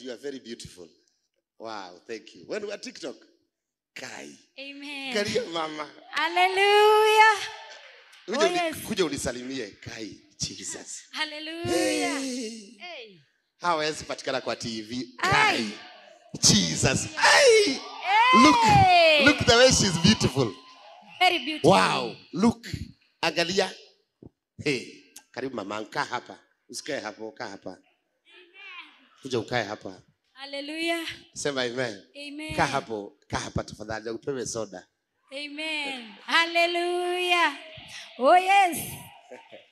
you are very beautiful. Wow, thank you. When we are TikTok, Kai. Amen. Karia mama. Hallelujah. Kuja, Oh, uni- yes. kuja unisalimie Kai. Jesus. Hallelujah. Hey. Hey. Hawezi patikana kwa TV. Ai. Kai. Jesus. Hey. Look. Hey. Look the way she's beautiful. Very beautiful. Wow. Look. Angalia. Hey. Karibu mama, kaa hapa. Usikae hapo, kaa hapa. Kuja ukae hapa. Hallelujah. Sema amen. Amen. Kaa hapo, kaa hapa tafadhali, upewe soda. Amen. Hallelujah. Oh yes.